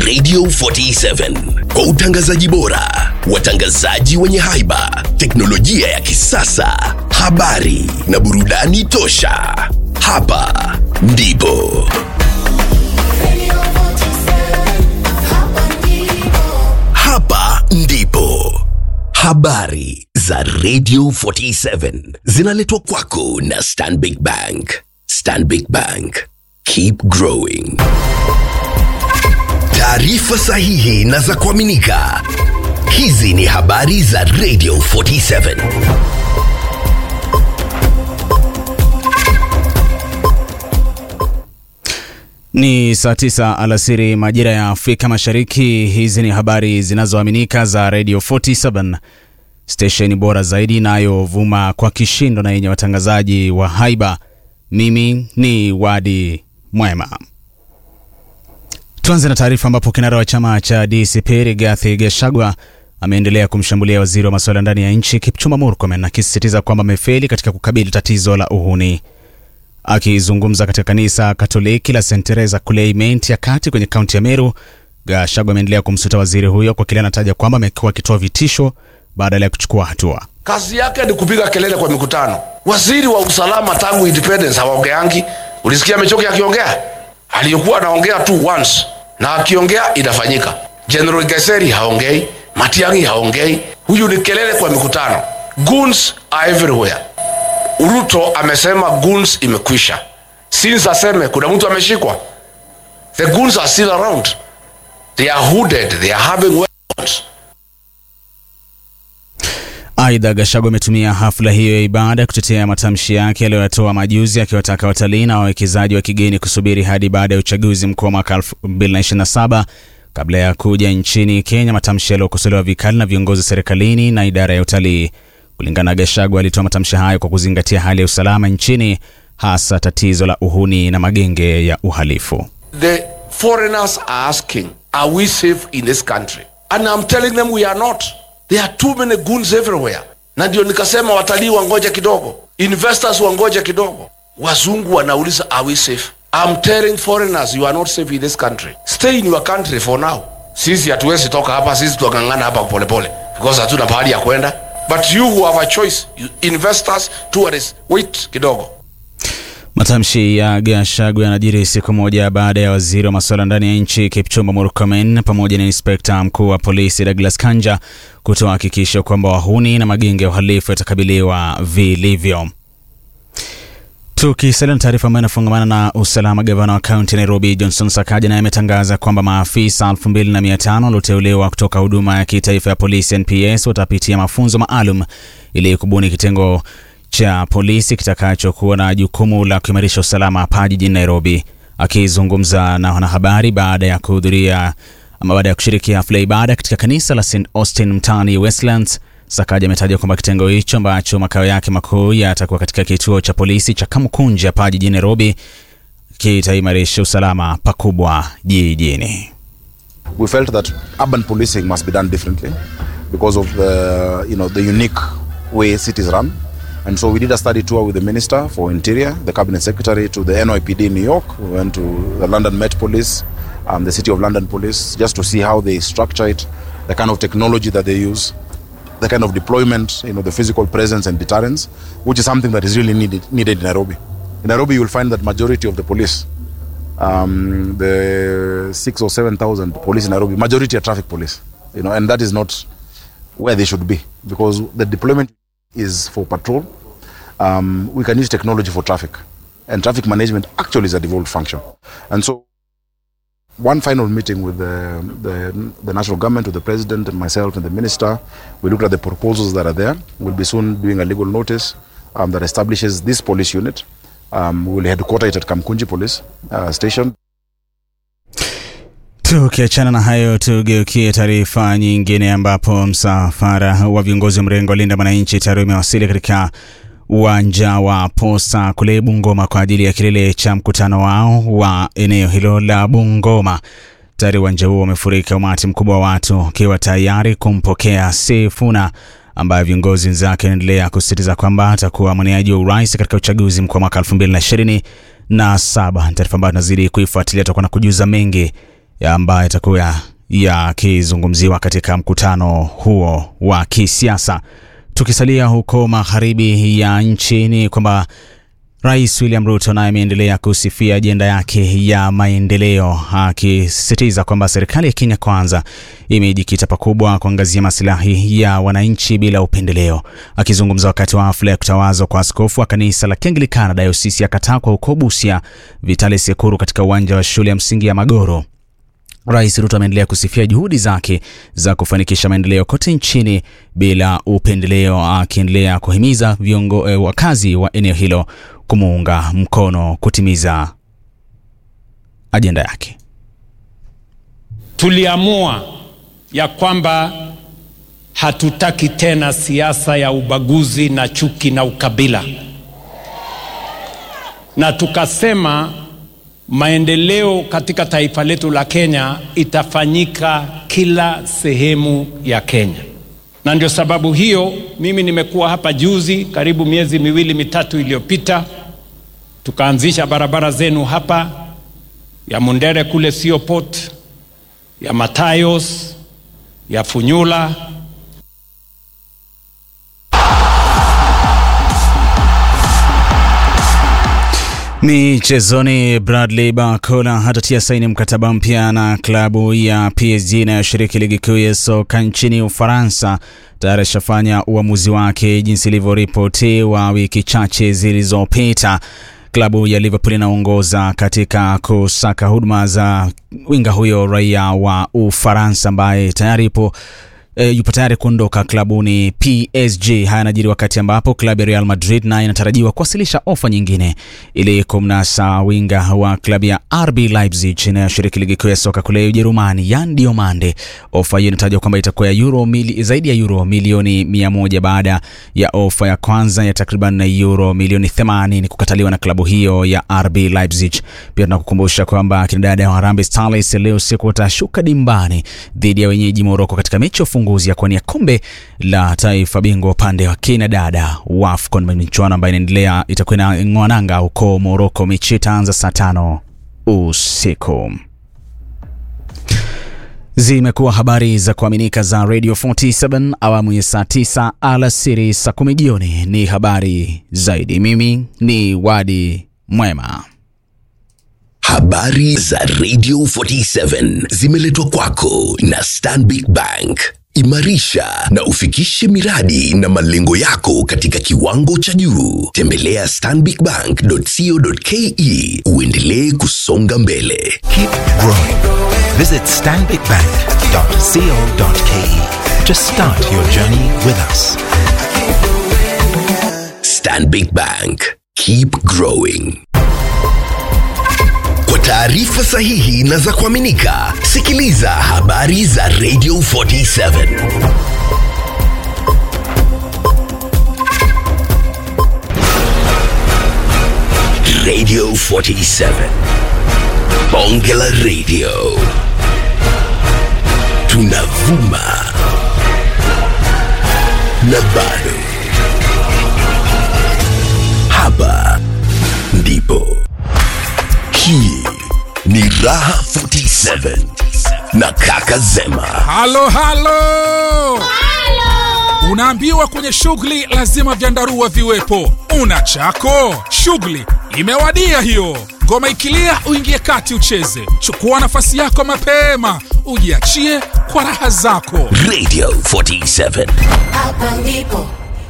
Radio 47 kwa utangazaji bora, watangazaji wenye haiba, teknolojia ya kisasa, habari na burudani tosha. Hapa ndipo hapa ndipo habari za Radio 47 zinaletwa kwako na Stanbic Bank. Stanbic Bank, keep growing. Taarifa sahihi na za kuaminika. Hizi ni habari za Radio 47. Ni saa tisa alasiri majira ya Afrika Mashariki. Hizi ni habari zinazoaminika za Radio 47 stesheni bora zaidi inayovuma kwa kishindo na yenye watangazaji wa haiba. Mimi ni Wadi Mwema. Tuanze na taarifa ambapo kinara wa chama cha DCP Rigathi Gachagua ameendelea kumshambulia waziri wa masuala ndani ya nchi Kipchumba Murkomen akisisitiza kwamba amefeli katika kukabili tatizo la uhuni. Akizungumza katika kanisa Katoliki la St Teresa kule Imenti ya kati kwenye kaunti ya Meru, Gachagua ameendelea kumsuta waziri huyo kwa kile anataja kwamba amekuwa akitoa vitisho badala ya kuchukua hatua. Kazi yake ni kupiga kelele kwa mikutano. Waziri wa usalama tangu independence hawaongeangi. Ulisikia Mechoki akiongea? Aliyokuwa anaongea tu once, na akiongea inafanyika. General Geseri haongei, Matiang'i haongei. Huyu ni kelele kwa mikutano. Goons are everywhere. Ruto amesema goons imekwisha. Since aseme kuna mtu ameshikwa. The goons are still around. They are hooded, they are having weapons. Aidha, Gachagua ametumia hafla hiyo ya ibada kutetea matamshi yake aliyoyatoa majuzi, akiwataka watalii na wawekezaji wa kigeni kusubiri hadi baada ya uchaguzi mkuu wa mwaka 2027 kabla ya kuja nchini Kenya, matamshi yaliyokosolewa vikali na viongozi serikalini na idara ya utalii. Kulingana na Gachagua, alitoa matamshi hayo kwa kuzingatia hali ya usalama nchini, hasa tatizo la uhuni na magenge ya uhalifu. The foreigners are asking, are we safe in this country? And I'm telling them we are not. There are too many goons everywhere. Na ndio nikasema watalii wangoja kidogo, investors wangoja kidogo. Wazungu wanauliza are we safe? I'm telling foreigners you are not safe in this country. Stay in your country for now. Sisi hatuwezi toka hapa, sisi tuangangana hapa polepole because hatuna pahali ya kwenda. But you who have a choice, you investors, tourists, wait kidogo. Matamshi ya Gachagua yanajiri siku moja baada ya waziri wa masuala ndani ya nchi Kipchumba Murkomen pamoja na inspekta mkuu wa polisi Douglas Kanja kutoa hakikisho kwamba wahuni na magenge ya uhalifu yatakabiliwa vilivyo. Tukisalia na taarifa ambayo inafungamana na usalama, gavana wa kaunti ya Nairobi Johnson Sakaja naye ametangaza kwamba maafisa 2500 walioteuliwa kutoka huduma ya kitaifa ya polisi NPS watapitia mafunzo maalum ili kubuni kitengo cha polisi kitakachokuwa na jukumu la kuimarisha usalama hapa jijini Nairobi. Akizungumza na wanahabari baada ya kuhudhuria ama baada ya kushiriki hafla ya ibada katika kanisa la St Austin mtaani Westlands, Sakaja ametaja kwamba kitengo hicho ambacho makao yake makuu yatakuwa katika kituo cha polisi cha Kamukunji hapa jijini Nairobi kitaimarisha usalama pakubwa jijini. we felt that urban policing must be done differently because of the you know the unique way cities run and so we did a study tour with the minister for interior the cabinet secretary to the NYPD in New York we went to the London Met Police um, the city of London Police just to see how they structure it the kind of technology that they use the kind of deployment you know the physical presence and deterrence which is something that is really needed needed in Nairobi in Nairobi you will find that majority of the police um, the six or seven thousand police in Nairobi, majority are traffic police, you know, and that is not where they should be because the deployment is for patrol. Um, we can use technology for traffic, and traffic management actually is a devolved function. And so, one final meeting with the, the, the national government, with the president, and myself, and the minister, we looked at the proposals that are there. We'll be soon doing a legal notice um, that establishes this police unit. Um, we will headquarter it at Kamkunji Police uh, Station. Tukiachana na hayo, tugeukie taarifa nyingine ambapo msafara wa viongozi wa mrengo wa Linda Mwananchi tayari umewasili katika uwanja wa Posta kule Bungoma kwa ajili ya kilele cha mkutano wao wa eneo hilo la Bungoma. Tayari uwanja huo umefurika umati mkubwa wa watu ukiwa tayari kumpokea Sifuna ambaye viongozi wenzake wanaendelea kusisitiza kwamba atakuwa mwaniaji wa urais katika uchaguzi mkuu wa mwaka 2027 na taarifa ambayo tunazidi kuifuatilia tutakuwa na kujuza mengi ambayo itakuwa yakizungumziwa katika mkutano huo wa kisiasa. Tukisalia huko magharibi ya nchi ni kwamba Rais William Ruto naye ameendelea kusifia ajenda yake ya maendeleo akisisitiza kwamba serikali ya Kenya Kwanza imejikita pakubwa kuangazia masilahi ya wananchi bila upendeleo. Akizungumza wakati wa hafla ya kutawazwa kwa askofu wa kanisa la Kianglikana dayosisi ya Katakwa huko Busia, Vitali Sekuru katika uwanja wa shule ya msingi ya Magoro. Rais Ruto ameendelea kusifia juhudi zake za kufanikisha maendeleo kote nchini bila upendeleo, akiendelea kuhimiza viongo, eh, wakazi wa eneo hilo kumuunga mkono kutimiza ajenda yake. Tuliamua ya kwamba hatutaki tena siasa ya ubaguzi na chuki na ukabila, na tukasema maendeleo katika taifa letu la Kenya itafanyika kila sehemu ya Kenya, na ndio sababu hiyo mimi nimekuwa hapa juzi, karibu miezi miwili mitatu iliyopita, tukaanzisha barabara zenu hapa ya Mundere kule Siopot, ya Matayos, ya Funyula Michezoni, Bradley Barcola hatatia saini mkataba mpya na klabu ya PSG inayoshiriki ligi kuu ya soka nchini Ufaransa. Tayari ashafanya uamuzi wake jinsi ilivyoripotiwa wiki chache zilizopita. Klabu ya Liverpool inaongoza katika kusaka huduma za winga huyo raia wa Ufaransa ambaye tayari ipo E, yupo tayari kuondoka klabuni PSG. Haya yanajiri wakati ambapo klabu ya Real Madrid naye inatarajiwa kuwasilisha ofa nyingine ili kumnasa winga wa klabu ya RB Leipzig inayoshiriki ligi kuu ya soka kule Ujerumani, Yan Diomande. Ofa hiyo inatajwa kwamba itakuwa ya euro mili, zaidi ya euro milioni mia moja baada ya ofa ya kwanza ya takriban euro milioni 80 kukataliwa na klabu hiyo ya RB Leipzig. Pia tunakukumbusha kwamba kina dada wa Harambee Starlets leo usiku watashuka dimbani dhidi ya wenyeji Morocco katika mechi ya ufunguzi ya kuwania kombe la taifa bingwa upande wa kina dada wa AFCON, michuano ambayo inaendelea itakuwa inang'oa nanga huko Morocco. Mechi itaanza saa tano usiku. Zimekuwa habari za kuaminika za Radio 47 awamu ya saa 9 alasiri, saa 10 jioni ni habari zaidi. Mimi ni Wadi Mwema. Habari za Radio 47 zimeletwa kwako na Stanbic Bank. Imarisha na ufikishe miradi na malengo yako katika kiwango cha juu. Tembelea stanbicbank.co.ke uendelee kusonga mbele. Keep growing. Visit stanbicbank.co.ke to start your journey with us. Stanbic Bank. Keep growing. Kwa taarifa sahihi na za kuaminika, sikiliza habari za Radio 47. Radio 47. Bonge la Radio. Tunavuma na bado. Hapa ndipo. Hii ni Raha 47 na Kaka Zema. halo halo unaambiwa kwenye shughuli lazima vyandarua viwepo una chako shughuli imewadia hiyo ngoma ikilia uingie kati ucheze chukua nafasi yako mapema ujiachie kwa raha zako Radio 47. Hapa ndipo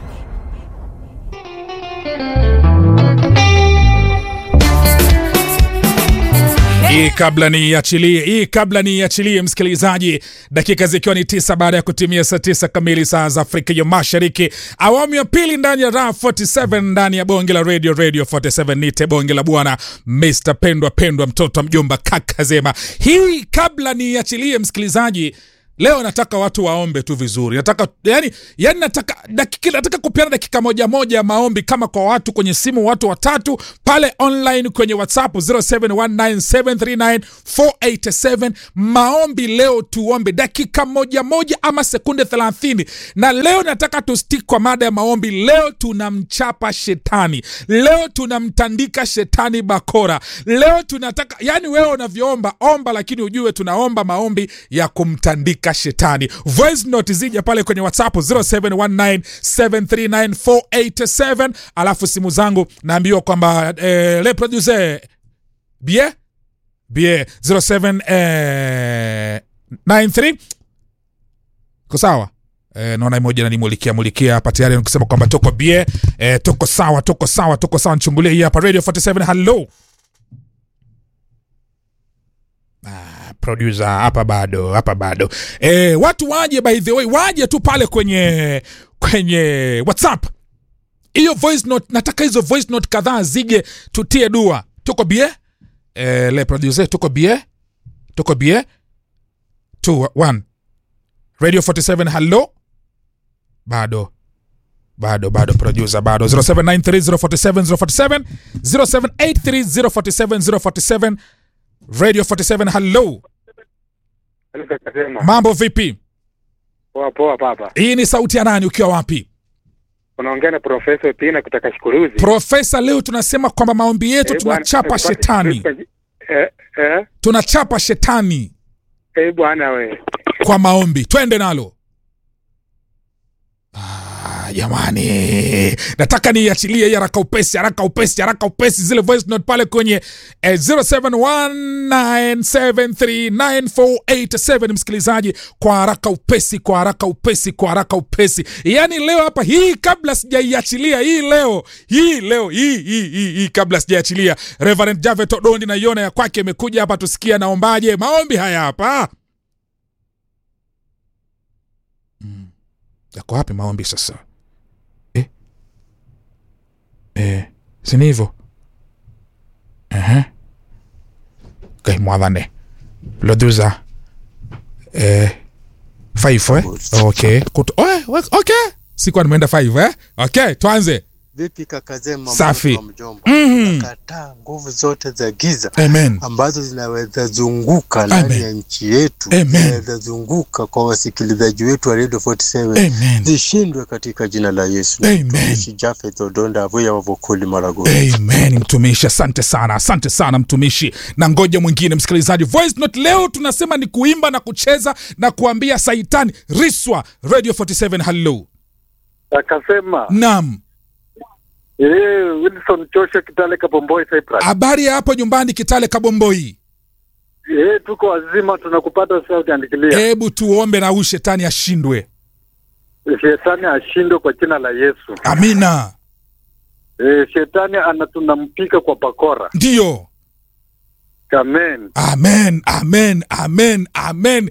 hii kabla niiachilie hii kabla niiachilie msikilizaji dakika zikiwa ni tisa baada ya kutimia saa tisa kamili saa za afrika ya mashariki awamu ya pili ndani ya raha 47 ndani ya bonge la radio radio 47 nite bonge la bwana mr pendwa pendwa mtoto wa mjomba kaka zema hii kabla niiachilie msikilizaji leo nataka watu waombe tu vizuri nataka yani, yani nataka dakika, nataka kupeana dakika moja moja ya maombi kama kwa watu kwenye simu watu watatu pale online kwenye whatsapp 0719739487 maombi leo tuombe dakika moja moja ama sekunde 30 na leo nataka tustik kwa mada ya maombi leo tunamchapa shetani leo tunamtandika shetani bakora leo tunataka yani wewe unavyoomba omba lakini ujue tunaomba maombi ya kumtandika shetani voice note zija pale kwenye whatsapp 0719739487 alafu simu zangu naambiwa kwamba eh, le producer bie bie 07 eh, 93 ko sawa Eh, naona moja nanimulikia mulikia hapa tayari nikisema kwamba tuko bie eh, tuko sawa tuko sawa tuko sawa nichungulie hii hapa radio 47 hello ah, producer hapa bado hapa bado eh, watu waje by the way waje tu pale kwenye kwenye whatsapp hiyo voice note nataka hizo voice note kadhaa zije tutie dua tuko bie eh, le producer tuko bie tuko bie 2 1 radio 47 hello bado bado bado producer bado 0793047047 0783047047 radio 47 hello mambo vipi Poa poa papa. hii ni sauti ya nani ukiwa wapi Unaongea na Profesa Pina kutoka Shikuruzi. profesa leo tunasema kwamba maombi yetu Eh, bwana, tunachapa eh, shetani Eh, eh, tunachapa shetani eh, bwana we. kwa maombi twende nalo Ah, jamani nataka niachilie hii haraka upesi haraka upesi haraka upesi zile voice note pale kwenye eh, 0719739487 msikilizaji kwa haraka upesi kwa haraka upesi kwa haraka upesi yaani leo hapa hii kabla sijaiachilia hii leo hii leo hii hii hii, hii kabla sijaiachilia reverend javet odondi naiona ya kwake imekuja hapa tusikia naombaje maombi haya hapa yako wapi maombi sasa eh? Eh, sini hivyo Ehe. okay, mwathane lodhuza eh, five eh? okay. Kutu, oh, okay sikuwa nimeenda five eh? okay tuanze Vipi kaka Zema, Safi. mtoto wa mjomba? Mhm. Nakataa nguvu zote za giza amen ambazo zinaweza zunguka ndani Amen. ya nchi yetu, Amen. zinaweza zunguka kwa wasikilizaji wetu wa Radio 47 amen zishindwe katika jina la Yesu. Amen. Mtumishi Jafeth Odonda Avuya Wavokoli Maragoli. amen mtumishi asante sana asante sana mtumishi na ngoja mwingine msikilizaji voice note leo tunasema ni kuimba na kucheza na kuambia saitani riswa radio 47 hello Akasema nam eh, Wilson Chosha Kitale Kabomboi Cyprus. habari ya hapo nyumbani kitale kabomboi Eh, tuko wazima tunakupata sauti andikilia. hebu tuombe na huyu shetani ashindwe Shetani ashindwe kwa jina la Yesu. amina Eh, shetani ana tunampika kwa bakora. ndiyo Amen. amen amen amen amen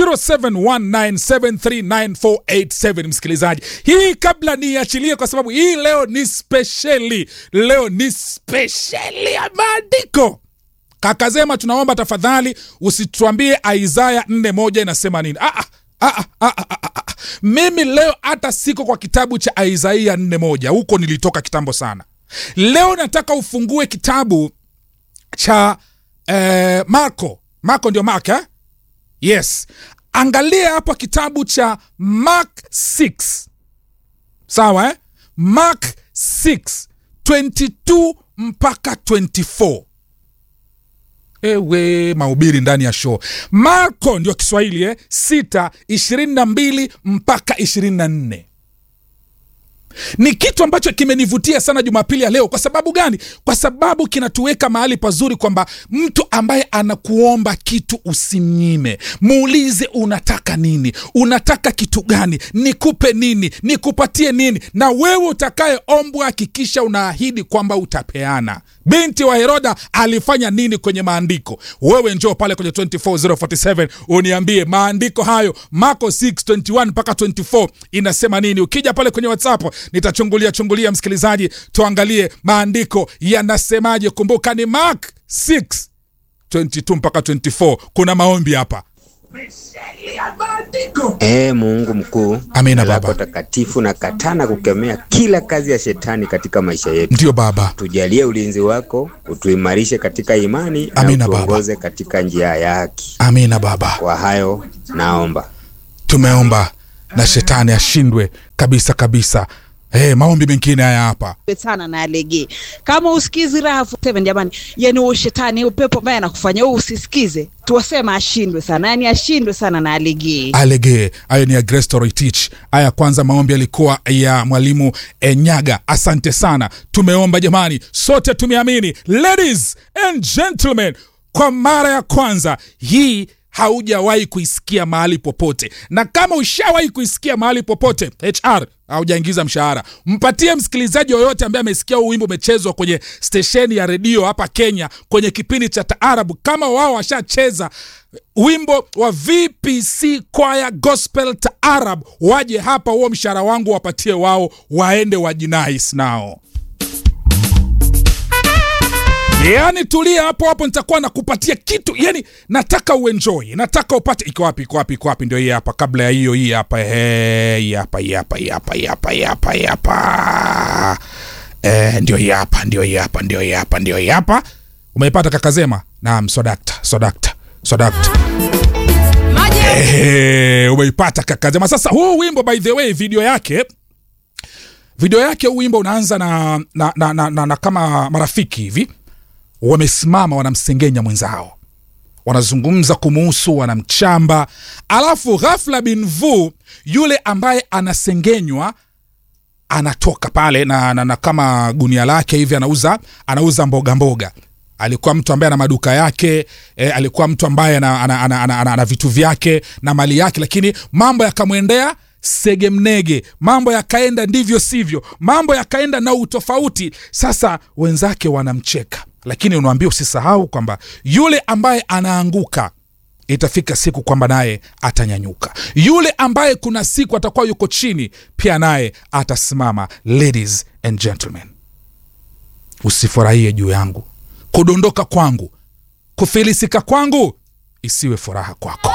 0719739487 msikilizaji hii kabla niachilie kwa sababu hii leo ni spesheli leo ni spesheli ya maandiko kakazema tunaomba tafadhali usituambie isaya 4 moja inasema nini ah, ah, ah, ah, ah, ah, ah. mimi leo hata siko kwa kitabu cha isaia 4 moja huko nilitoka kitambo sana leo nataka ufungue kitabu cha eh, marko marko ndio mark eh? yes angalia hapa kitabu cha mark 6 sawa eh? mark 6 22 mpaka 24 ewe mahubiri ndani ya show marko ndio kiswahili eh? 6 22 mpaka 24 ni kitu ambacho kimenivutia sana jumapili ya leo kwa sababu gani kwa sababu kinatuweka mahali pazuri kwamba mtu ambaye anakuomba kitu usimnyime muulize unataka nini unataka kitu gani nikupe nini nikupatie nini na wewe utakayeombwa hakikisha unaahidi kwamba utapeana binti wa heroda alifanya nini kwenye maandiko wewe njoo pale kwenye 24047 uniambie maandiko hayo marko 621 mpaka 24 inasema nini ukija pale kwenye whatsapp nitachungulia chungulia msikilizaji tuangalie maandiko yanasemaje kumbuka ni mark 6 22 mpaka 24 kuna maombi hapa Ee Mungu mkuu, Amina, jina lako Baba. takatifu na katana kukemea kila kazi ya shetani katika maisha yetu. Ndiyo Baba. Tujalie ulinzi wako, utuimarishe katika imani Amina, na Baba. utuongoze katika njia ya haki. Amina Baba. Kwa hayo naomba. Tumeomba na shetani ashindwe kabisa kabisa. Hey, maombi mengine haya hapa. sana na alegee. Kama usikizi raha 47 jamani, yani huo shetani upepo ambaye anakufanya wewe usisikize, tuwasema ashindwe sana, yani ashindwe sana na alegee. alegee hayo ni ya Grace Toroitich. Aya ya kwanza maombi yalikuwa ya mwalimu Enyaga. Asante sana, tumeomba jamani, sote tumeamini. Ladies and gentlemen, kwa mara ya kwanza hii haujawahi kuisikia mahali popote, na kama ushawahi kuisikia mahali popote, HR haujaingiza mshahara, mpatie msikilizaji yoyote ambaye amesikia huu wimbo umechezwa kwenye stesheni ya redio hapa Kenya kwenye kipindi cha taarabu, kama wao washacheza wimbo wa VPC Choir Gospel Taarab, waje hapa, huo mshahara wangu wapatie wao, waende wajinais nao. Yani tulia hapo hapo, nitakuwa nakupatia kitu. Yani nataka uenjoy, nataka upate. Iko wapi? Iko wapi? Iko wapi? Ndio hii hapa. Kabla ya hiyo, hii hapa, ehe, hii hapa, hii hapa, hii hapa, hii hapa, hii hapa, hii hapa, eh, ndio hii hapa, ndio hii hapa, ndio hii hapa, ndio hii hapa. Umeipata kakazema? Naam, sodakta, sodakta, sodakta. Ehe, umeipata kakazema. Sasa huu wimbo by the way, video yake video yake huu wimbo unaanza na, na, na, na, na, na kama marafiki hivi wamesimama wanamsengenya mwenzao wanazungumza kumuhusu wanamchamba alafu ghafla bin vu yule ambaye anasengenywa anatoka pale na, na, na kama gunia lake hivi anauza anauza mboga mboga alikuwa mtu ambaye ana maduka yake eh, alikuwa mtu ambaye ana, ana, ana, ana, ana, ana vitu vyake na mali yake lakini mambo yakamwendea segemnege mambo yakaenda ndivyo sivyo mambo yakaenda na utofauti sasa wenzake wanamcheka lakini unaambia usisahau kwamba yule ambaye anaanguka itafika siku kwamba naye atanyanyuka yule ambaye kuna siku atakuwa yuko chini pia naye atasimama ladies and gentlemen usifurahie juu yangu kudondoka kwangu kufilisika kwangu isiwe furaha kwako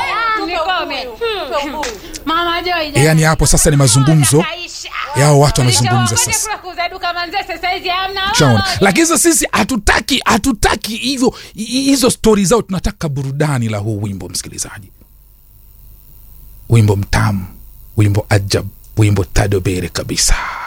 Mama Joy. yaani hapo sasa ni mazungumzo yao watu wamezungumza sasa Shaona. lakini sasa sisi hatutaki hatutaki hivyo hi- hizo stori zao tunataka burudani la huu wimbo msikilizaji wimbo mtamu wimbo ajab wimbo tadobere kabisa